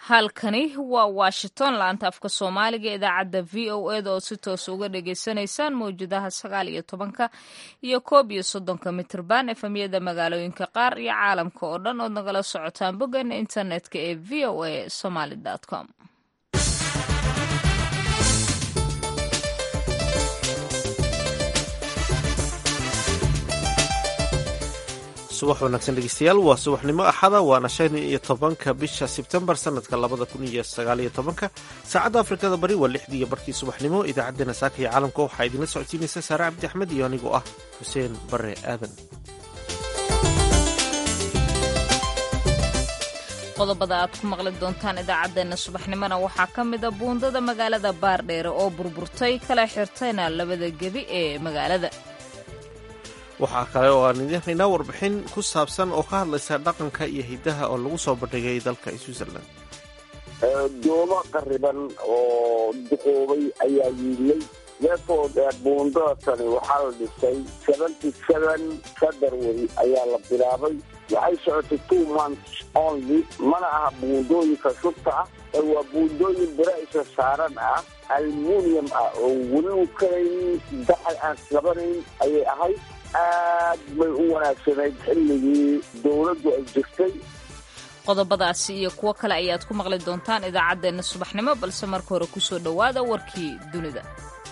halkani waa washington laanta afka soomaaliga idaacadda v o eda oo si toos uga dhagaysanaysaan mawjadaha sagaal iyo tobanka iyo koob iyo soddonka mitrban efemyada magaalooyinka qaar iyo caalamka oo dhan ood nagala socotaan boggeena internetka ee v o a somaly com subax wanaagsan dhegeystayaal waa subaxnimo axada waana shan iyo tobanka bisha sebtembar sanadka labada kun iyo sagaal iyo tobanka saacadda afrikada bari waa lixdii iyo barkii subaxnimo idaacaddeenna saaka iyo caalamka waxaa idinla socodsiinaysa saare cabdi axmed iyo anigoo ah xuseen bare aadan qodobada aad ku maqli doontaan idaacaddeenna subaxnimona waxaa ka mida buundada magaalada baardheere oo burburtay kala xirtayna labada gebi ee magaalada waxaa kale oo aan idiin haynaa warbixin ku saabsan oo ka hadlaysa dhaqanka iyo hidaha oo lagu soo bandhigay dalka switzerland doomo qariban oo duqoobay ayaa yiilay leefoo dheer buundadasani waxaa la dhisay seventy seven february ayaa la bilaabay waxay socotay two months only mana aha buundooyinka shubta ah ee waa buundooyin biraisha saaran ah almunium ah oo weli u karayn daxal aan islabanayn ayay ahayd aad bay u wanaagsanayd xilligii dowladdu ay jirtay qodobadaasi iyo kuwo kale ayaad ku maqli doontaan idaacaddeenna subaxnimo balse marka hore kusoo dhowaada warkii dunida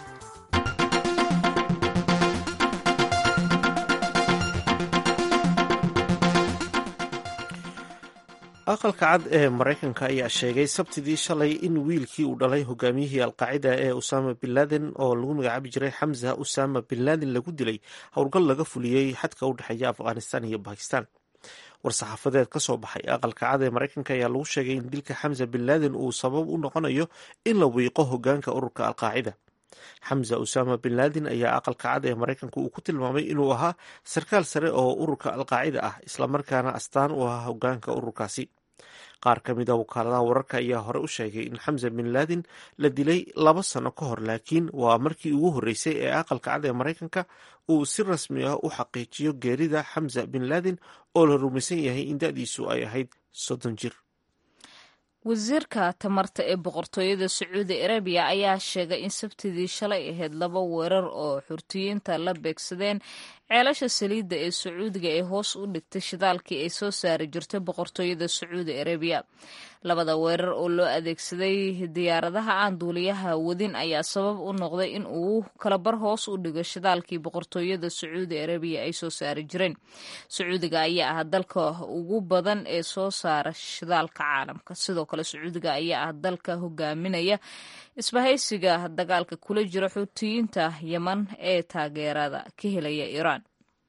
aqalka cad ee maraykanka ayaa sheegay sabtidii shalay in wiilkii uu dhalay hogaamiyihii alqaacida ee usama bin laden oo lagu magacaabi jiray xamza usama bin laden lagu dilay howlgal laga fuliyey xadka u dhexeeya afghanistan iyo bakistan war-saxaafadeed ka soo baxay aqalka cad ee maraykanka ayaa lagu sheegay in dilka xamza bin laden uu sabab u noqonayo in la wiiqo hogaanka ururka alqaacida xamza usama bin laden ayaa aqalka cad ee maraykanka uu ku tilmaamay inuu ahaa sarkaal sare oo ururka alqaacida ah islamarkaana astaan u ahaa hogaanka ururkaasi qaar ka mid a wakaaladaha wararka ayaa hore u sheegay in xamza bin laden la dilay laba sano ka hor laakiin waa markii ugu horreysay ee aqalka cad ee maraykanka uu si rasmi ah u xaqiijiyo geerida xamza bin laden oo la rumaysan yahay in da-diisu ay ahayd soddon jir wasiirka tamarta ee boqortooyada sacuudi arabiya ayaa sheegay in sabtidii shalay ahayd laba weerar oo xurtiyiinta la beegsadeen ceelasha saliidda ee sacuudiga ee hoos u dhigtay shidaalkii ay soo saari jirtay boqortooyada sacuudi arabiya labada weerar oo loo adeegsaday diyaaradaha aan duuliyaha wadin ayaa sabab u noqday in uu kalabar hoos u dhigo shidaalkii boqortooyada sacuudi arabiya ay soo saari jireen sacuudiga ayaa ah dalka ugu badan ee soo saara shidaalka caalamka sidoo kale sacuudiga ayaa ah dalka hogaaminaya isbahaysiga dagaalka kula jira xuutiyiinta yeman ee taageerada ka helaya iiraan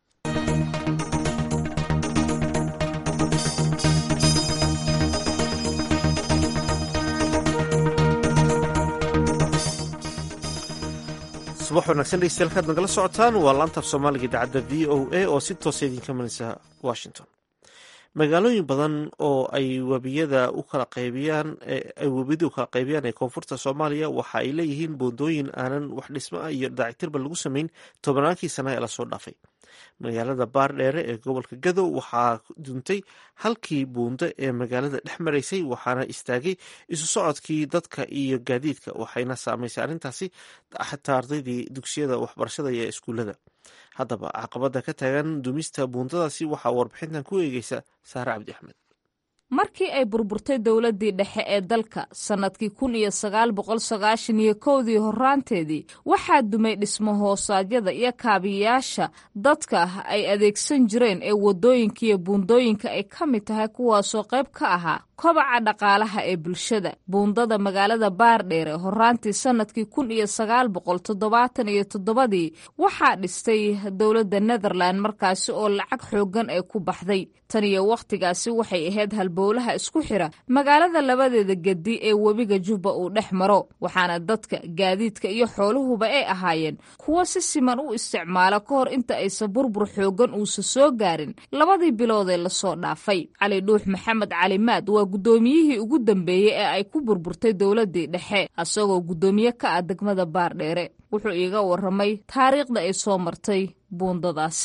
subax wanaagsan dhegeystayaal kaad nagala socotaan waa laantaaf soomaaliga idaacadda v o a oo si toosa idinka manaysa washington magaalooyin badan oo ay webiyada u kala qaybiyaan ay webiyada u kala qaybiyaan ee koonfurta soomaaliya waxa ay leeyihiin buundooyin aanan wax dhismo ah iyo daacitirba lagu samayn tobannaankii sana ee lasoo dhaafay magaalada baardheere ee gobolka gadow waxaa duntay halkii buundo ee magaalada dhex maraysay waxaana istaagay isu socodkii dadka iyo gaadiidka waxayna saameysay arrintaasi xataa ardaydii dugsiyada waxbarashada iyo iskuullada haddaba caqabada ka taagan dumista buundadaasi waxaa warbixintan ku eegeysa saare cabdi axmed markii ay burburtay dowladdii dhexe ee dalka sannadkii kun iyo sagaal boqol sagaashan iyo kowdii horraanteedii waxaa dumay dhismo hoosaadyada iyo kaabiyayaasha dadka ay adeegsan jireen ee waddooyinka iyo buundooyinka ay ka mid tahay kuwaasoo qayb ka ahaa kobaca dhaqaalaha ee bulshada buundada magaalada baardheere horraantii sannadkii kun iyo sagaal boqol toddobaatan iyo toddobadii waxaa dhistay dowladda netherland markaasi oo lacag xooggan ee ku baxday tan iyo wakhtigaasi waxay ahayd halbowlaha isku xira magaalada labadeeda gedi ee webiga jubba uu dhex maro waxaana dadka gaadiidka iyo xooluhuba ay ahaayeen kuwo si siman u isticmaala ka hor inta aysan burbur xooggan uusa soo gaarin labadii bilood ee lasoo dhaafay cali dhuux maxamed calimaad waa guddoomiyihii ugu dambeeyey ee ay ku burburtay dowladdii dhexe asagoo guddoomiye ka ah degmada baardheere wuxuu iiga warramay taariikhda ay soo martay buundadaasi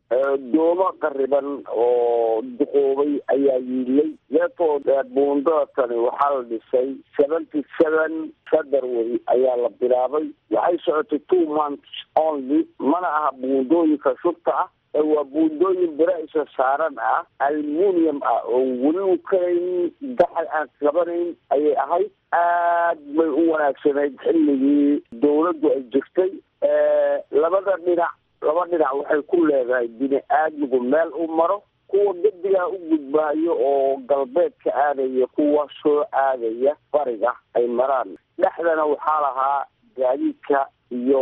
doomo qariban oo duqoobay ayaa yiilay leefoo buundada tani waxaa la dhisay seventy seven february ayaa la bilaabay waxay socotay two months only mana aha buundooyinka shubta ah waa buundooyin bira isa saaran ah almunium ah oo weli u kalayn daxal aan qabanayn ayay ahayd aad bay u wanaagsanayd xilligii dawladdu ay jirtay labada dhinac laba dhinac waxay ku leedahay bini aadmigu meel u maro kuwa gedigaa u gudbaayo oo galbeedka aadaya kuwa soo aadaya bariga ay maraan dhexdana waxaa lahaa gaadiidka iyo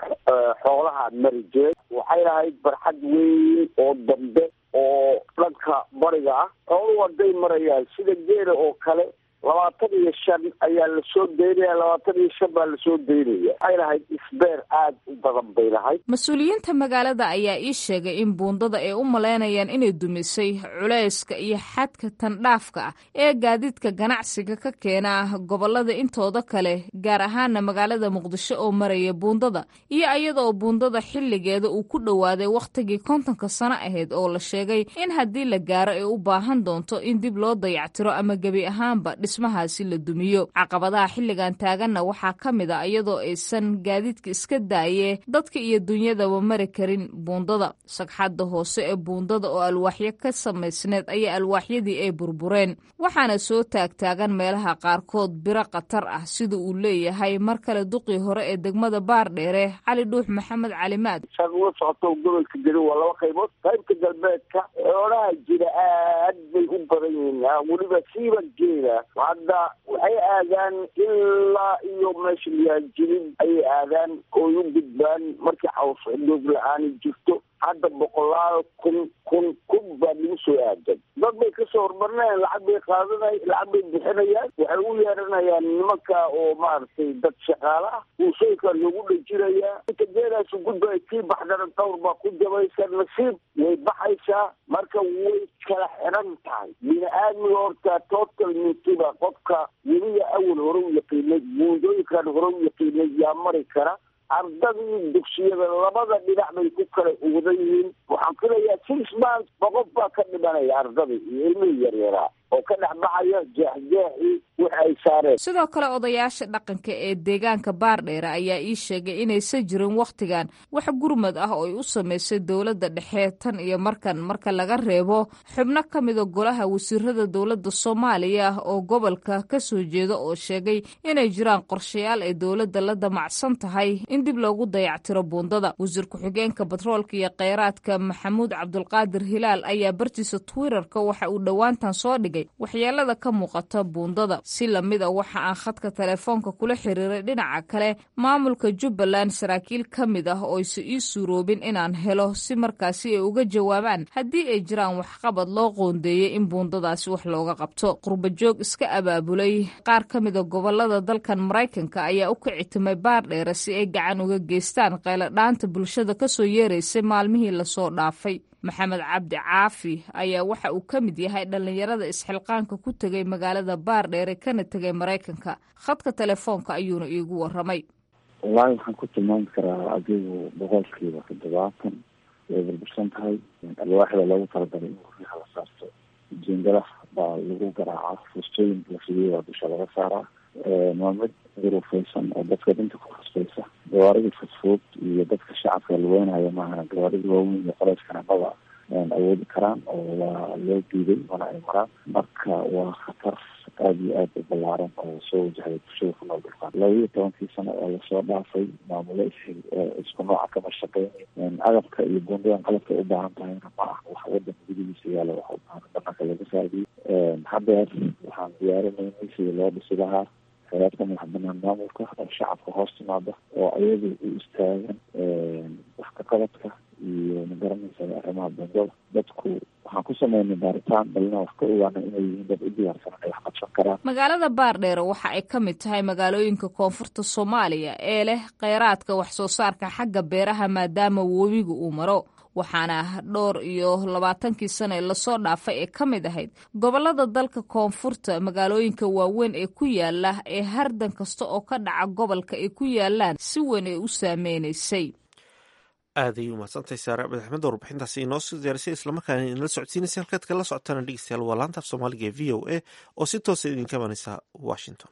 xoolaha marijeed waxay lahayd barxad weyn oo dambe oo dhanka bariga ah xooluhu hadday marayaan sida geela oo kale labaatan iyo shan ayaa lasoo daynaya labaatan iyo shan baa lasoo daynaya waxay lahayd isbeer aad u badan bay lahayd mas-uuliyiinta magaalada ayaa ii sheegay in buundada ay u malaynayaan inay dumisay culayska iyo xadka tandhaafka ah ee gaadiidka ganacsiga ka keena gobolada intooda kale gaar ahaana magaalada muqdisho oo maraya buundada iyo iyada oo buundada xilligeeda uu ku dhowaaday wakhtigii kontonka sano ahayd oo la sheegay in haddii la gaaro ay u baahan doonto in dib loo dayactiro ama gebi ahaanba dhismahaasi la dumiyo caqabadaha xilligan taaganna waxaa ka mid a iyadoo aysan gaadiidka iska daaye dadka iyo dunyadaba mari karin buundada sagxadda hoose ee buundada oo alwaaxyo ka samaysneed ayaa alwaaxyadii ay burbureen waxaana soo taagtaagan meelaha qaarkood biro khatar ah sida uu leeyahay mar kale duqii hore ee degmada baardheere cali dhuux maxamed calimaad saad ula socoto gobolka geli waa laba qaybood qaybta galbeedka xoolaha jira aad bay u badan yihiin weliba siiba geela hadda waxay aadaan ilaa iyo meesha liyaajilin ayay aadaan ooy u gudbaan markii caws doog la-aani jirto hadda boqolaal kun kun kun baa lagu soo aadan dad bay kasoo hormarinayan lacag bay qaadanay lacag bay bixinayaan waxay u yeeranayaan nimanka oo maaragtay dad shaqaala ah uusooyka loogu dhajirayaa inta geelaasu gudbay kii baxdana dawr baa ku jabaysa nasiib way baxaysaa marka way kala xiran tahay bini aadmiga horta total mintiba qofka weliga awal hore u yaqiinay buundooyinkan hore u yaqiinay yaa mari kara ardadii dugsiyada labada dhinac bay ku kala uwadan yihiin waxaan filayaa six months boqof baa ka dhimanaya ardadii iyo ilmihii yaryaraa oo ka dhex baxaya jeexjeexii wix ay saareen sidoo kale odayaasha dhaqanka ee deegaanka baardheere ayaa ii sheegay inaysan jirin wakhtigan wax gurmad ah oo ay u samaysay dowladda dhexe tan iyo markan marka laga reebo xubno ka mida golaha wasiirada dowladda soomaaliya oo gobolka ka soo jeeda oo sheegay inay jiraan qorshayaal ay dowladda la damacsan tahay in dib loogu dayactiro buundada wasiir ku-xigeenka batroolka iyo kheyraadka maxamuud cabdulqaadir hilaal ayaa bartiisa twitterka waxa uu dhowaantan soo dhigay waxyeelada ka muuqata buundada si lamid a waxa aan khadka telefoonka kula xiriiray dhinaca kale maamulka jubbaland saraakiil ka mid ah oo ayse ii suuroobin inaan helo si markaasi ay uga jawaabaan haddii ay jiraan waxqabad loo qoondeeyey in buundadaasi wax looga qabto qurbajoog iska abaabulay qaar ka mida gobolada dalkan maraykanka ayaa u kicitimay baardheere si ay gacan uga geystaan qayladhaanta bulshada kasoo yeeraysay maalmihii lasoo dhaafay maxamed cabdi caafi ayaa waxa uu ka mid yahay dhallinyarada isxilqaanka ku tegay magaalada baardheere kana tegay maraykanka khadka telefoonka ayuuna iigu waramay wallaahi waxaan ku tilmaami karaa adigu boqolkiiba toddobaatan way burbursan tahay alwaaxda loogu talagalay in guryaha la saarto jiingada baa lagu garaacaa fustooyinka la fidiyay baa dusha laga saaraa waa mid duruufeysan oo dadka dhinta ku khasbaysa gawaaridii fudfud iyo dadka shacabka luweynaya maaha gawaaridii waaweyn iyo qolayskana maba awoodi karaan oo waa loo diiday mana ay maraan marka waa khatar aada iyo aada u ballaaran oo soo wajahay bulshada ku nool dhulkaan laba iyo tobankii sano oo lasoo dhaafay maamulo is isku nooca kama shaqeyn agabka iyo buundadan qalabka u baahan tahayna ma ah wax wadanka gudihiisa yaala waxa ubaahan dhaqanka laga saadiyo haddeer waxaan diyaarinaynay sidii loo dhisi lahaa hayadka madax banaan maamulka oo shacabka hoos timaada oo ayadu u istaagan wax ka qabadka iyo magaranaysa arrimaha buundada dadku waxaan ku sameynay baaritaan balina wax ka ogaana inay yihiin dad u diyaarsan inay wax qabsan karaan magaalada baardheere waxa ay ka mid tahay magaalooyinka koonfurta soomaaliya ee leh kheyraadka wax soo saarka xagga beeraha maadaama webiga uu maro waxaana dhowr iyo labaatankii sano ee lasoo dhaafay ee ka mid ahayd gobolada dalka koonfurta magaalooyinka waaweyn ee ku yaala ee hardan kasta oo ka dhaca gobolka ay ku yaalaan si weyn ay u saameynaysay aaday umahadsantahay saare abed axmed warbixintaasi inoo soo diyaarisay islamarkaana inala socodsiinaysa halkaad kala socotaan dhegeystayaal waa laanta af soomaaliga ee v o a oo si toosa idinka imanaysa washington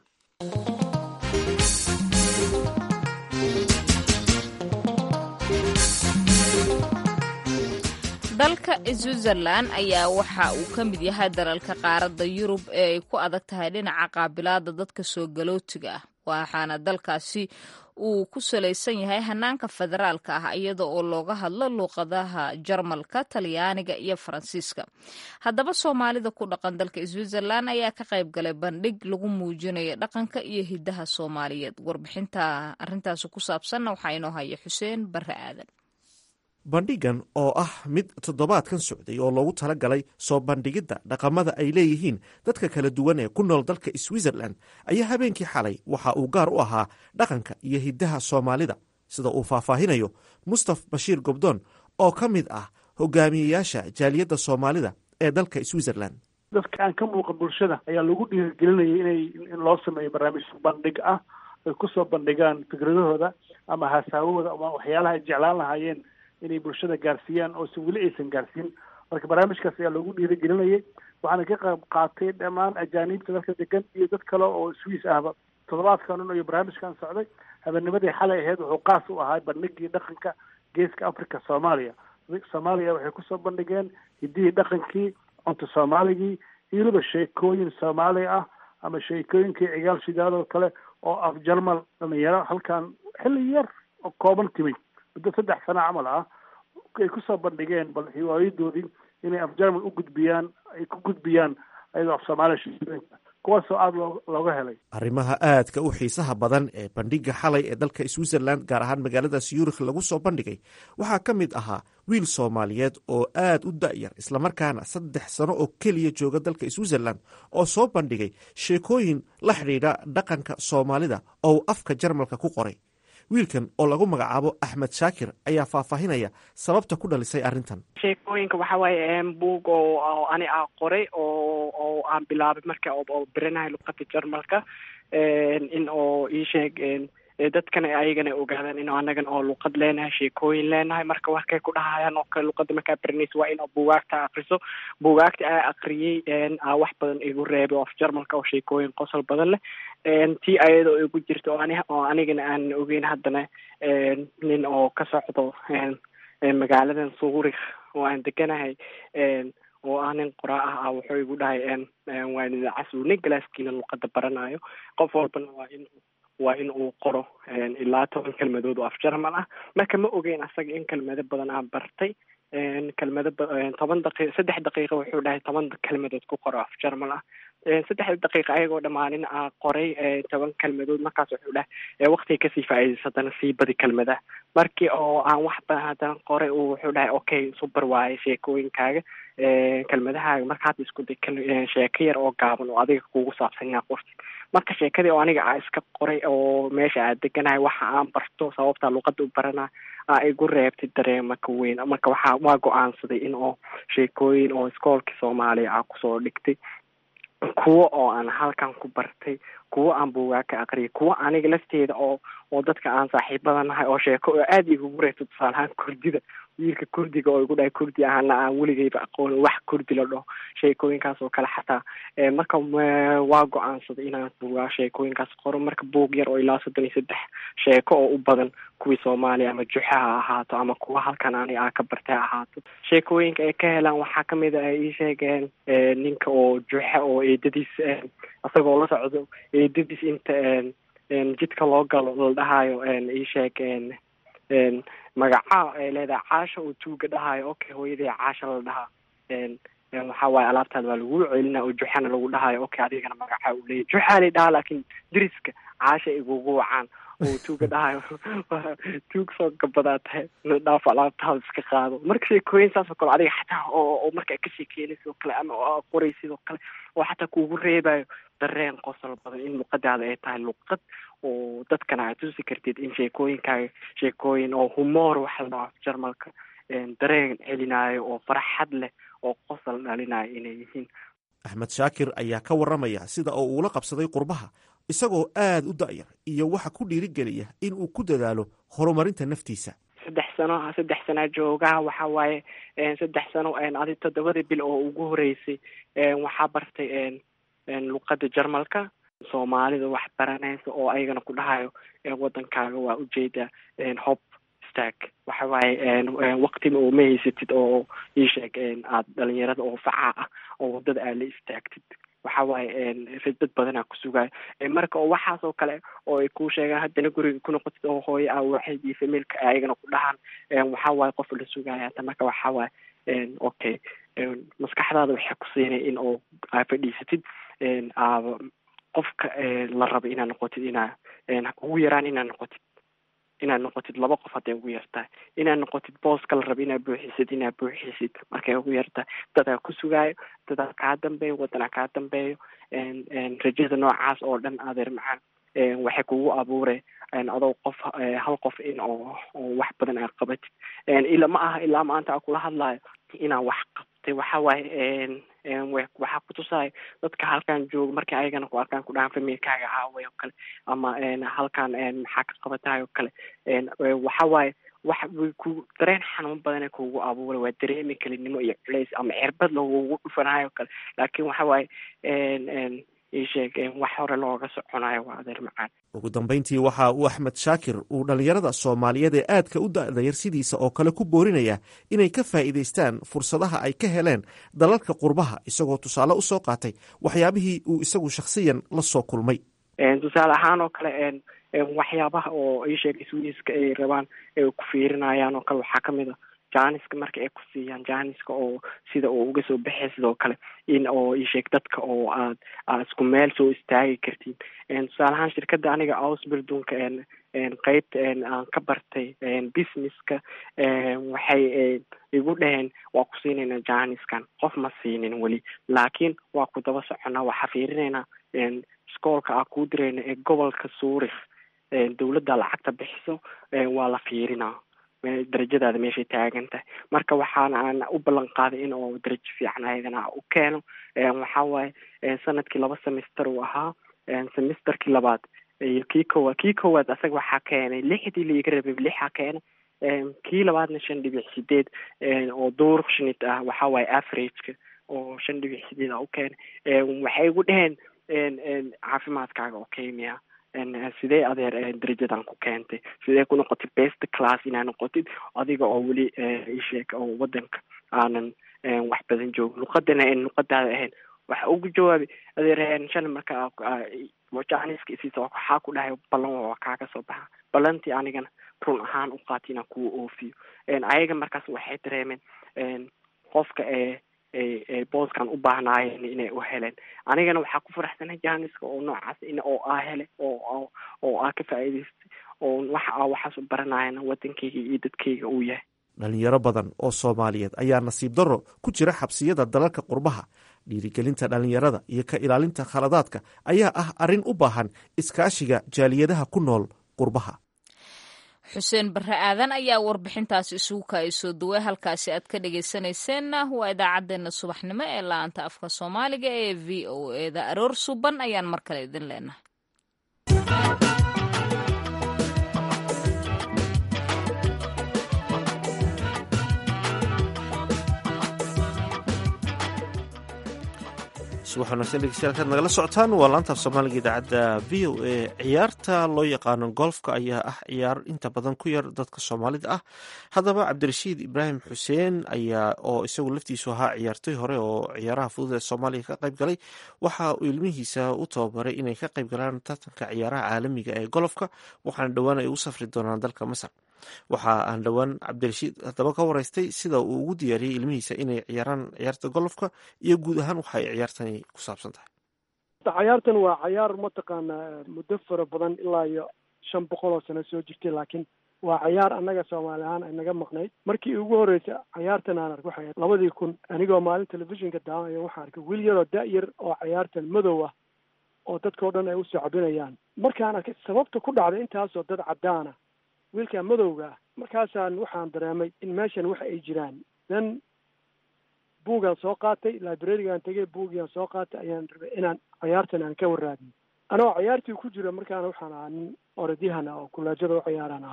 dalka switzerlan ayaa waxa uu ka mid yahay dalalka qaaradda yurub ee ay ku adag tahay dhinaca qaabilaada dadka soo galootiga ah waxaana dalkaasi uu ku salaysan yahay hanaanka federaalka ah iyada oo looga hadlo luuqadaha jarmalka talyaaniga iyo faransiiska haddaba soomaalida ku dhaqan dalka switzerlan ayaa ka qayb galay bandhig lagu muujinayo dhaqanka iyo hidaha soomaaliyeed warbixinta arintaasi ku saabsanna waxaa inoo haya xuseen barre aadan bandhigan oo ah mid toddobaadkan socday oo loogu tala galay soo bandhigidda dhaqamada ay leeyihiin dadka kala duwan ee ku nool dalka switzerlan ayaa habeenkii xalay waxa uu gaar u ahaa dhaqanka iyo hiddaha soomaalida sida uu faahfaahinayo mustaf bashiir gobdoon oo ka mid ah hogaamiyeyaasha jaaliyadda soomaalida ee dalka switzerlan dadka aan ka muuqa bulshada ayaa lagu dhiirigelinayay inay in loo sameeyo barnaamij bandhig ah ay kusoo bandhigaan fikradahooda ama haasaawahooda ama waxyaalaha ay jeclaan lahaayeen inay bulshada gaarsiiyaan oo si weli aysan gaarsiin marka barnaamijkaas ayaa loogu dhiirigelinayay waxaana ka qayb qaatay dhammaan ajaaniibta dalka degan iyo dad kale oo swiis ahba toddobaadkan un iyo barnaamijkan socday habeenimadii xalay ahayd wuxuu qaas u ahaa bandhigii dhaqanka geeska africa soomaaliya soomaaliya waxay kusoo bandhigeen hiddihii dhaqankii cunto soomaaligii iyo weliba sheekooyin soomaali ah ama sheekooyinkii cigaal shidaadoo kale oo af jarmal dhalinyaro halkan xilli yar oo kooban timid muddo saddex sano camal ah ay kusoo bandhigeen bal hiwaayadoodii inay af jarmal u gudbiyaan ay ku gudbiyaan ayadoo af soomaaliya sheekooyinka kuwaasoo aada loo looga helay arrimaha aadka u xiisaha badan ee bandhiga xalay ee dalka switzerland gaar ahaan magaalada syurikh lagu soo bandhigay waxaa ka mid ahaa wiil soomaaliyeed oo aad u da'yar islamarkaana saddex sano oo keliya jooga dalka switzerland oo soo bandhigay sheekooyin la xidhiidha dhaqanka soomaalida oo uu afka jarmalka ku qoray wiilkan oo lagu magacaabo axmed shaakir ayaa faahfaahinaya sababta ku dhalisay arrintan sheekooyinka waxa waaye buug oo ani a qoray oo oo aan bilaabay marka oo beranahay luqada jarmalka in oo ii sheeg dadkana ayagana ogaadaan in anagana oo luqad leenahay sheekooyin leenahay marka warkay ku dhahayaan oo kale luqada markaa baranaysa waa in buugaagta akriso buugaagta aa akriyey aa wax badan igu reebay oo af jarmalka oo sheekooyin qosol badan leh tii ayadoo igu jirta oo ani oo anigana aan ogeyn haddana nin oo ka socdo magaaladan suurikh oo aan deganahay oo ah nin qoraa ah ah wuxuu igu dhahay waan idacasuune galaaskiina luqada baranayo qof walbana waa in waa in uu qoro ilaa toban kelmadood oo af jarmal ah marka ma ogeyn asaga in kelmado badan aan bartay kelmado toban daqi saddex daqiiqa wuxuu dhahay toban kelmadood ku qoro af jarmal ah saddex daqiiqa ayagoo dhammaanin a qoray toban kelmadood markaas wuxuu dhahay waktiga kasii faa'iidaysa haddana sii badi kelmadaha markii oo aan wax badan haddana qoray uu wuxuu dhahay okay subar waaye sheekooyinkaaga kelmadahaaga marka hadda isku day sheeko yar oo gaaban oo adiga kugu saabsan inaa qorti marka sheekadii oo aniga a iska qoray oo meesha aad deganahay waxa aan barto sababtaa luqada u barana aa igu reebtay dareema ka weyn marka waxaa waa go-aansaday in oo sheekooyin oo iskoolkii soomaaliya a kusoo dhigtay kuwo oo aan halkan ku bartay kuwo aan buugaa ka aqriyay kuwo aniga lafteeda oo oo dadka aan saaxiibada nahay oo sheeko oo aada igugu reebto tusaale ahaan kurdida wiilka kurdiga oo igu dhahay kurdi ahana aan weligayba aqoon wax kurdi la dhaho sheekooyinkaas oo kale xataa marka waa go-aansaday inaan buugaa sheekooyinkaas qoro marka buug yar oo ilaa soddon iyo saddex sheeko oo u badan kuwii soomaaliya ama juxa ha ahaato ama kuwa halkan ani aa ka bartay ha ahaato sheekooyinka ay ka helaan waxaa kamid a ay ii sheegeen ninka oo juxa oo eedadiis isagoo la socdo eedadiis inta jidka loo galo la dhahayo ii sheeg magacaa ay leedahay caasha oo tuuga dhahayo okay hooyadii caasha la dhahaa waxa waaye alaabtaada waa lagu celina oo juxana lagu dhahayo okay adigana magacaa u leeyahy juxaa lay dhahaa laakiin diriska caasha igugu wacaan oo tuuga dhahayo tuug soo gabadaa tahay dhaaf alaabtaada iska qaado marka sheekooyin saas oo kale adiga xataa oo oo markaa ka sheekeynaysa oo kale ama oo qoraysid oo kale oo xataa kuugu reebayo dareen qosol badan in luqadaada ay tahay luqad oo dadkana aad tusi kartid in sheekooyinkaaga sheekooyin oo humoor waxa la dhaho jarmalka dareen celinaayo oo farxad leh oo qosol dhalinayo inay yihiin axmed shaakir ayaa ka warramaya sida oo uula qabsaday qurbaha isagoo aad u da'yar iyo waxa ku dhiirigeliya in uu ku dadaalo horumarinta naftiisa saddex sano saddex sanaa joogaa waxa waaye saddex sano adi toddobadii bil oo ugu horeysay waxaa bartay luqada jarmalka soomaalida wax baranaysa oo ayagana ku dhahayo wadankaaga waa ujeeda hob stag waxa waaye waqtiba oo ma haysatid oo iisheeg aad dhalinyarada oo facaa ah oo wadada aad la istaagtid waxa waaye dad badanaa ku sugayo marka oo waxaas oo kale oo ay kuu sheegaan haddana guriga ku noqotid oo hooyo ah waxayd iyo familka ayagana ku dhahaan waxa waaye qof la sugaya hata marka waxa waaye okay maskaxdaada waxay ku siinay in oo aa fadhiisatid aaba qofka la rabo inaad noqotid inaa ugu yaraan inaad noqotid inaad noqotid laba qof hadday ugu yartahay inaad noqotid booska la rabo inaad buuxisid inaad buuxisid markay ugu yartahay dadaa ku sugaayo dadaa kaa dambeeyo wadanaa kaa dambeeyo rajada noocaas oo dhan adeer macaan waxay kugu abuure adoo qof hal qof in oo oo wax badan aad qabatid ila ma aha ilaa maanta aa kula hadlayo inaan wax qabtay waxa waaye waxaa kutusaayo dadka halkan jooga markay ayagana ku arkaan ku dhahaan familkaaga aaway oo kale ama halkan maxaa ka qabatahay oo kale waxa waaye wax ku dareen xanuun badana kugu abuuray waa dareemi kelinimo iyo culays ama cirbad lagugu dhufanayo oo kale laakiin waxa waaye isheeg wax hore looga soconayo waa adeer macaan ugu dambayntii waxa uu axmed shaakir uu dhallinyarada soomaaliyeed ee aadka u da'dayar sidiisa oo kale ku boorinaya inay ka faa'iidaystaan fursadaha ay ka heleen dalalka qurbaha isagoo tusaale u soo qaatay waxyaabihii uu isagu shakhsiyan la soo kulmay tusaale ahaan oo kale waxyaabaha oo isheeg swiiska ay rabaan ay ku fiirinayaan oo kale waxaa kamid a janiska marka ay ku siiyaan janiska oo sida oo uga soo baxay sidoo kale in oo isheeg dadka oo aad aad isku meel soo istaagi kartiin tusaale ahaan shirkadda aniga ausbildunka qeybta aan ka bartay businesska waxay igu dhaheen waa ku siinayna janiskan qof ma siinin weli laakiin waa ku daba soconaa waxaa fiirinaynaa iskoolka aa kuu dirayna ee gobolka suurik dawladda lacagta bixiso waa la fiirinaa darajadaada meeshay taagan tahay marka waxaana aan u ballan qaaday in oo darajo fiican ayadana u keeno waxa waaye sanadkii laba semester uu ahaa semesterkii labaad iyo kii koowaad kii koowaad asaga waxaa keenay lixdii laiga rabay lixaa keenay kii labaadna shan dhibic sideed oo duurshnit ah waxa waaye averageka oo shan dhibic sideed a u keenay waxay igu dheheen caafimaadkaaga oo kemiya sidee adeer darajadan ku keentay sidee ku noqotid best class inaa noqotid adiga oo weli isheeg oo wadanka aanan wax badan joogin luqadana luqadaada ahayn waxa ugu jawaabay adeer shan marka janiska isiisa waxaa ku dhahay ballan waa kaaga soo baxa ballantii anigana run ahaan u qaati inaan kuwa oofiyo ayaga markaas waxay dareemeen qofka ee booskan u baahnaayeen inay u heleen anigana waxaa ku faraxsanay janiska oo noocaas in oo aa hele oo oo aa ka faa'iidaystay oo waxa aa waxaas u baranayana wadankayga iyo dadkayga uu yahay dhalinyaro badan oo soomaaliyeed ayaa nasiib darro ku jira xabsiyada dalalka qurbaha dhiirigelinta dhallinyarada iyo ka ilaalinta khaladaadka ayaa ah arrin u baahan iskaashiga jaaliyadaha ku nool qurbaha xuseen barre aadan ayaa warbixintaasi isugu kaayasoo duway halkaasi aad ka dhegaysanayseena waa idaacaddeenna subaxnimo ee la-aanta afka soomaaliga ee v o eda aroor suban ayaan mar kale idin leenahay subax wanaagsan dhegeystayaal kaad nagala socotaan waa laanta af soomaaliga idaacadda v o a ciyaarta loo yaqaano golfka ayaa ah ciyaar inta badan ku yar dadka soomaalida ah haddaba cabdirashiid ibraahim xuseen ayaa oo isagu laftiisu ahaa ciyaartoy hore oo ciyaaraha fudud ee soomaaliya ka qayb galay waxa uu ilmihiisa u tababaray inay ka qayb galaan tartanka ciyaaraha caalamiga ee golofka waxaana dhowaan ay u safri doonaan dalka masar waxa aan dhowaan cabdirashiid haddaba ka wareystay sida uu ugu diyaariyey ilmihiisa inay ciyaaraan ciyaarta golofka iyo guud ahaan waxa ay ciyaartani ku saabsan tahay cayaartan waa cayaar mataqaanaa muddo fara badan ilaa iyo shan boqol oo sano soo jirtay laakiin waa cayaar annaga soomaali ahaan ay naga maqnayd markii ugu horreysay cayaartan aan ark waxay labadii kun anigoo maalin telefishinka daawanayo waxaan arkay wiil yaroo da-yar oo cayaartan madow ah oo dadkao dhan ay usoo cabinayaan markaan arkay sababta ku dhacday intaasoo dad caddaana wiilkaa madowga ah markaasaan waxaan dareemay in meeshan waxa ay jiraan then buugaan soo qaatay librarigaan tegay buugiaan soo qaatay ayaan rabay inaan cayaartan aan ka waraadiyo anoo cayaartii ku jiro markaana waxaan ahaa nin orodyahan ah oo kuleejada u ciyaaraan ahaa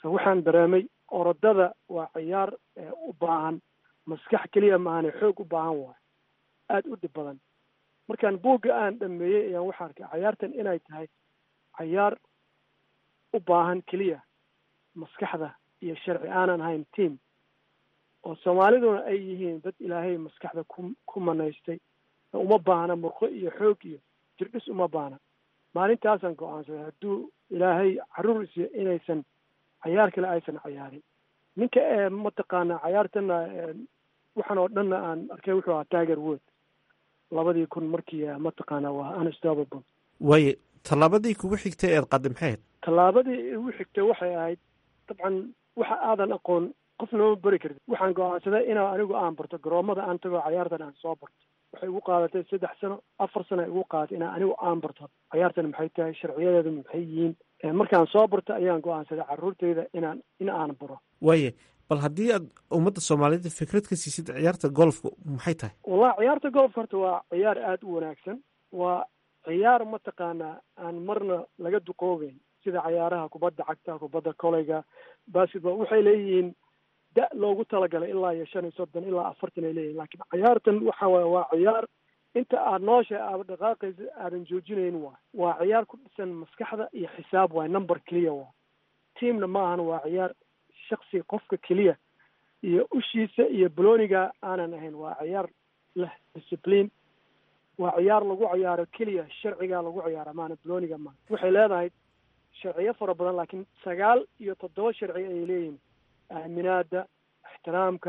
so waxaan dareemay orodada waa ciyaar u baahan maskax keliya maahane xoog u baahan waayo aada u dhib badan markaan buugga aan dhameeyey ayaan waxaa arkay cayaartan inay tahay cayaar u baahan keliya maskaxda iyo sharci aanan ahayn team oo soomaaliduna ay yihiin dad ilaahay maskaxda ku ku manaystay uma baahna murqo iyo xoog iyo jirdhis uma baahna maalintaasaan go-aansaday hadduu ilaahay caruur isiyo inaysan cayaar kale aysan cayaarin ninka ee mataqaana cayaartana waxaan oo dhanna aan arkay wuxuu ahaa tiger wood labadii kun markii mataqaana waa unstoppable waaye tallaabadii kugu xigtay eed qaddi maxay ahayd tallaabadii igu xigtay waxay ahayd dabcan waxa aadan aqoon qofna ma beri kartid waxaan go-aansaday inaa anigu aan barto garoomada aan tago cayaartan aan soo barto waxay igu qaadatay saddex sano afar sano igu qaadatay inaa anigu aan barto cayaartan maxay tahay sharciyadeedu maxay yihiin markaan soo barto ayaan go-aansaday carruurtayda inaan in aan baro waaye bal haddii aad ummadda soomaaliyed fikrad ka siisid ciyaarta golfka maxay tahay wallahi ciyaarta golfka horta waa ciyaar aada u wanaagsan waa ciyaar mataqaanaa aan marna laga duqoobeyn sida cayaaraha kubadda cagta kubadda koleyga basketball waxay leeyihiin da loogu talagalay ilaa iyo shan iyo soddon ilaa afartan ay leeyihin lakiin cayaartan waxa waye waa ciyaar inta aad noosha aada dhaqaaqaysa aadan joojinayn waay waa ciyaar ku dhisan maskaxda iyo xisaab waay number keliya waay teamna ma ahan waa ciyaar shaksi qofka keliya iyo ushiisa iyo boloniga aanan ahayn waa ciyaar leh discipline waa ciyaar lagu ciyaaro keliya sharcigaa lagu ciyaara maana boloniga maa waxay leedahay sharciyo fara badan laakiin sagaal iyo toddoba sharci ayay leeyihin aaminaada ixtiraamka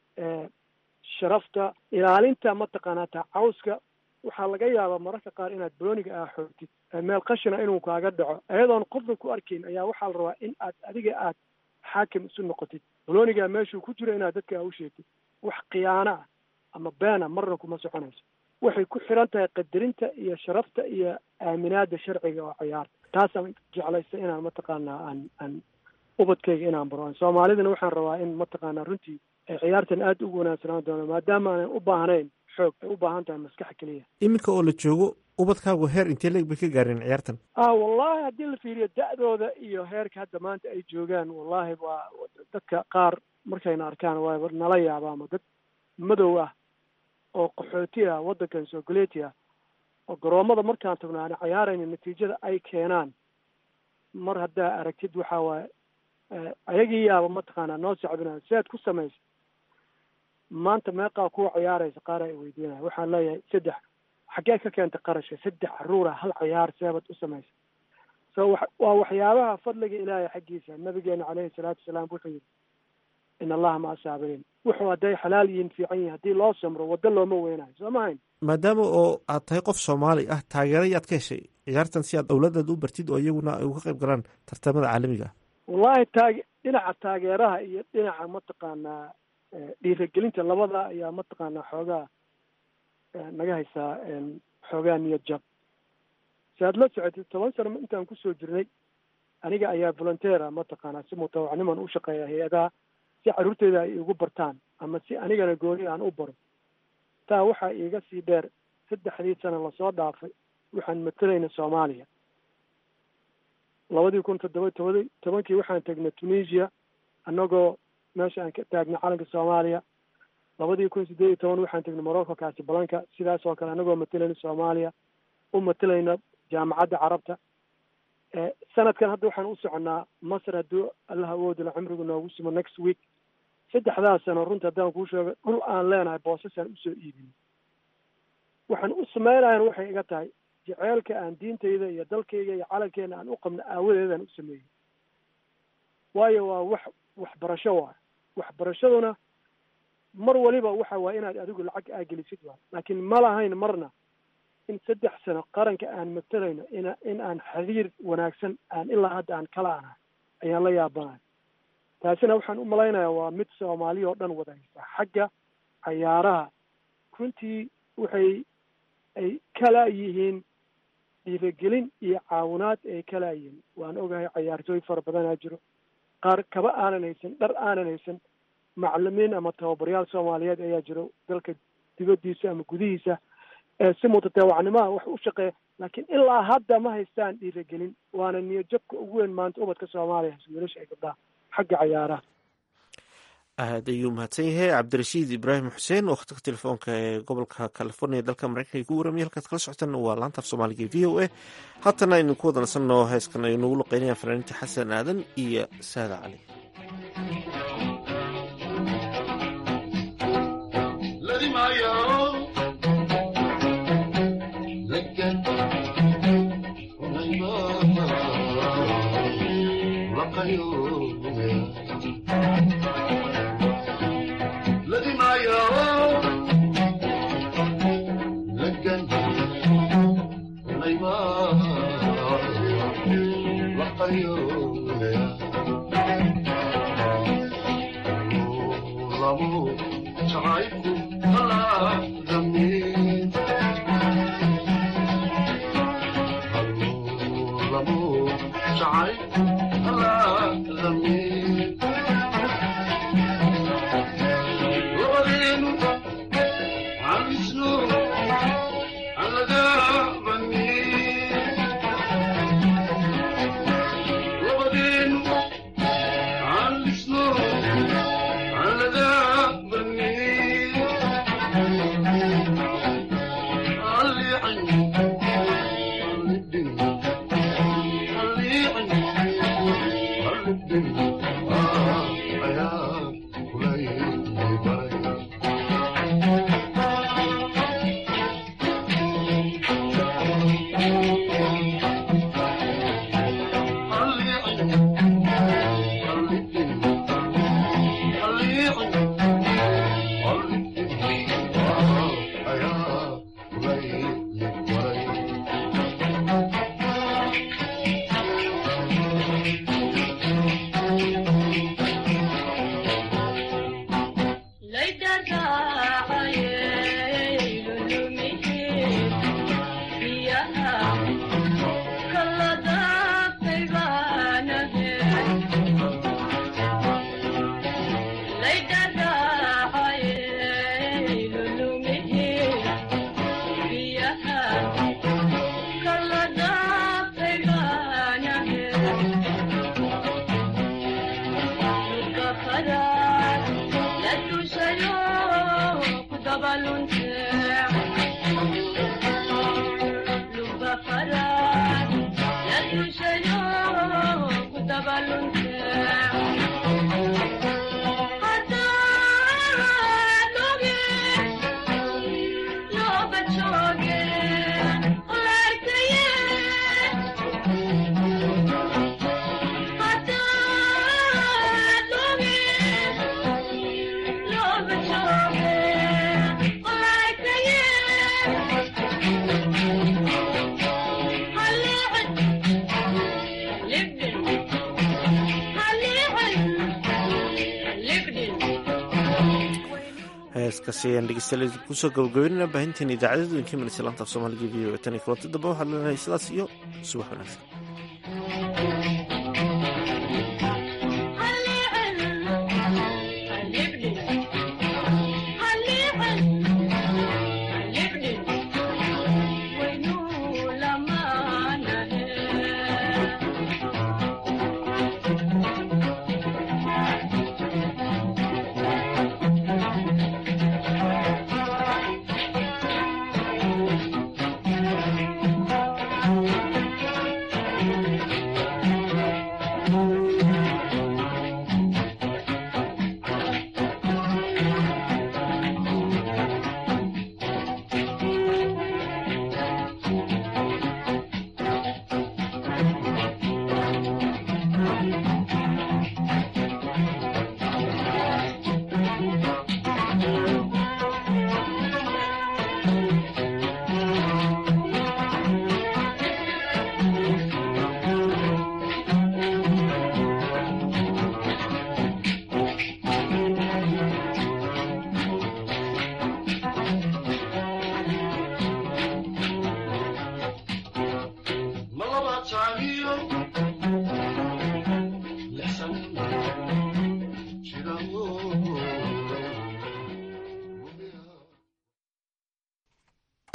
sharafta ilaalinta mataqaanaa tacawska waxaa laga yaabaa mararka qaar inaad boloniga aa xoogtid meel qashina inuu kaaga dhaco ayadoon qofna ku arkayn ayaa waxaa la rabaa in aad adiga aad xaakim isu noqotid boloniga meeshuu ku jiro inaad dadka u sheegtid wax khiyaano ah ama beena marna kuma soconayso waxay ku xiran tahay qadarinta iyo sharafta iyo aaminaada sharciga oo ciyaarta taasaan jeclaysta inaan mataqaanaa aan aan ubadkayga inaan baro soomaalidana waxaan rabaa in mataqaanaa runtii ay ciyaartan aada ugu wanaagsanaan doono maadaama aanan u baahnayn xoog ay u baahan tahay maskax keliya iminka oo la joogo ubadkaagu heer intee leeg bay ka gaareen ciyaartan ah wallahi haddii la fiiriyo da-dooda iyo heerka hadda maanta ay joogaan wallahi waa dadka qaar markayna arkaan waa nala yaabaama dad madow ah oo qaxooti ah waddankan soogaleeti ah oo garoomada markaan tagno aan cayaarayna natiijada ay keenaan mar haddaa aragtid waxaa waaye ayagii yaaba mataqaanaa noo sacbinaya si aad ku samaysa maanta meeqaa kuwa ciyaaraysa qaar ay weydiinaya waxaan leeyahay saddex xaggee ka keenta qarashka saddex caruura hal ciyaar seebad u samaysa so wa waa waxyaabaha fadliga ilaahay xaggiisa nabigeena caleyhi salaatu wasalaam wuxuu yidhi in allaha ma asaabiriin wuxuu hadday xalaal yihiin fiican yihin haddii loo samro waddo looma weynayo soo ma hayn maadaama oo aad tahay qof soomaali ah taageero yaad ka heshay ciyaartan si aad dowladaad u bartid oo iyaguna ay uga qayb galaan tartamada caalamiga ah wallahi taage dhinaca taageeraha iyo dhinaca mataqaanaa dhiiragelinta labada ayaa mataqaanaa xoogaa naga haysaa xoogaa niyad jab si aad la socotid toban sano intaan kusoo jirnay aniga ayaa volunteera mataqaanaa si mutawacniman u shaqeeya hay-adaha si carruurteyda ay igu bartaan ama si anigana gooni aan u baro taa waxaa iiga sii dheer saddexdii sano lasoo dhaafay waxaan matalayna soomaaliya labadii kun toddoba toba tobankii waxaan tegnay tunisia annagoo meesha aan ka taagnay calanka soomaaliya labadii kun siddeed iyo toban waxaan tegnay morocco casablanca sidaas oo kale annagoo matalayna soomaaliya u matalayna jaamacadda carabta sanadkan hadda waxaan u soconnaa masr hadduu allah awoodila cumrigu noogu simo next week saddexdaas sano runta haddaan kuu sheego dhul aan leenahay boosasaan usoo iibin waxaan u samaynayan waxay iga tahay jeceelka aan diintayda iyo dalkayga iyo calankeena aan u qabno aawadeedaan u sameeyey waayo waa wax waxbarasho waay waxbarashaduna mar waliba waxa waay inaad adigu lacag aagelisid waay laakiin ma lahayn marna in saddex sano qaranka aan matalayno in in aan xiriir wanaagsan aan ilaa hadda aan kala anahay ayaan la yaabanahay taasina waxaan u malaynayaa waa mid soomaaliya oo dhan wadaysa xagga cayaaraha runtii waxay ay kala yihiin dhiiragelin iyo caawinaad ay kala yihiin waan ogahay cayaartooy fara badanaa jiro qaar kaba aanan haysan dhar aanan haysan macalimiin ama tababaryaal soomaaliyeed ayaa jiro dalka dibaddiisa ama gudihiisa si mutatawacnimaha wax u shaqeeya laakiin ilaa hadda ma haystaan dhiiragelin waana niyadjabka ugu weyn maanta ubadka soomaaliya wiilasha ay gabdhaha xagga cayaaraha aad ayuu mahadsan yahay cabdirashiid ibraahim xuseen oo khadka telefoonka ee gobolka california dalka mareykanka ku waramaya halkaad kala socotaan waa laanta af soomaaliga e v o a haatana aynu ku wada nasanno heeskan ay nagu luqeynayaan fanaaniinta xasan aadan iyo saada cali heeskaasi ayaan dhegeystayaal kusoo gabagabeynana baahinteen idaacadadu inka manaysa laanta af soomaaliga v o tan iyo kulanti dambe waxaad leenahay sidaas iyo subax wanaagsan